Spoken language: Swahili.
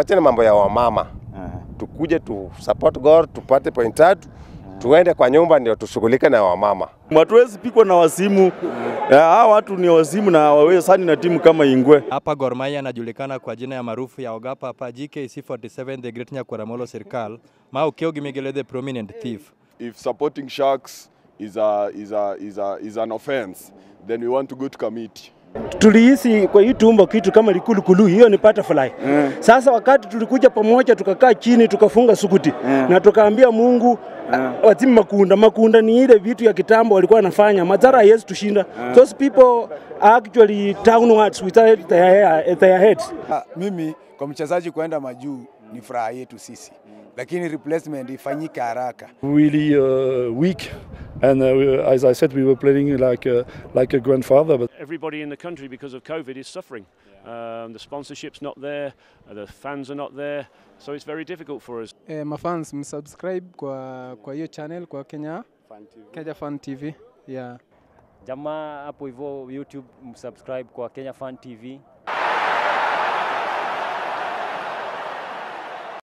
tuachane mambo ya wamama, tukuje tu support Gor, tupate point tatu, tuende kwa nyumba ndio tushughulike na wamama. Hatuwezi pikwa na wasimu. Ya, Hawa watu ni wasimu na hawawezani na timu kama Ingwe. Hapa Gor Mahia anajulikana kwa jina ya maarufu ya Ogapa hapa GKC47 the Great Nyakuramolo Serikal Mau Kiogi Migele the prominent thief. if supporting sharks is a is a is a is an offense then we want to go to committee tulihisi kwa hii tumbo kitu kama likulukulu, hiyo ni butterfly. Sasa wakati tulikuja pamoja, tukakaa chini, tukafunga sukuti na tukaambia Mungu wazime makunda. Makunda ni ile vitu ya kitambo walikuwa wanafanya, madhara haiwezi tushinda. Those people are actually downwards without their, their heads. Ah, Mimi kwa mchezaji kuenda majuu ni furaha yetu sisi, lakini replacement ifanyike haraka. really uh, weak. And uh, we, as I said, we were playing like a, like a grandfather. But everybody in the country because of COVID is suffering. Um, the sponsorship's not there, uh, the fans are not there, so it's very difficult for us. Eh, mafans msubscribe kwa kwa hiyo channel kwa Kenya Kenya Fan TV. Yeah. Jamaa hapo hivyo YouTube msubscribe kwa Kenya Fan TV